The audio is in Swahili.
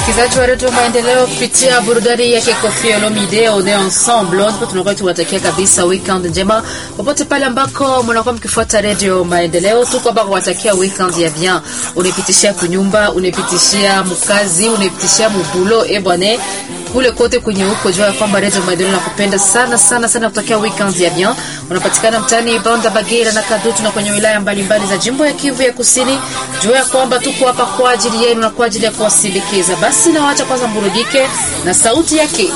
Msikilizaji wa redio Maendeleo, kupitia burudani yake Koffi Olomide on est ensemble, ndipo tunakuwa tuwatakia kabisa weekend njema popote pale ambako mnakuwa mkifuata redio Maendeleo. Tuko hapa kuwatakia weekend ya bien, unapitishia kunyumba, unapitishia mkazi, unapitishia mubulo, e bwana kule kote kwenye huko, jua ya kwamba redio Maendeleo nakupenda sana sana sana, kutakia weekend ya bien. Unapatikana mtaani Banda Bagera na Kadutu na kwenye wilaya mbalimbali za jimbo ya Kivu ya Kusini. Jua ya kwamba tuko hapa kwa ajili yenu na kwa ajili ya kuwasindikiza. Basi nawaacha kwanza mburudike na sauti yake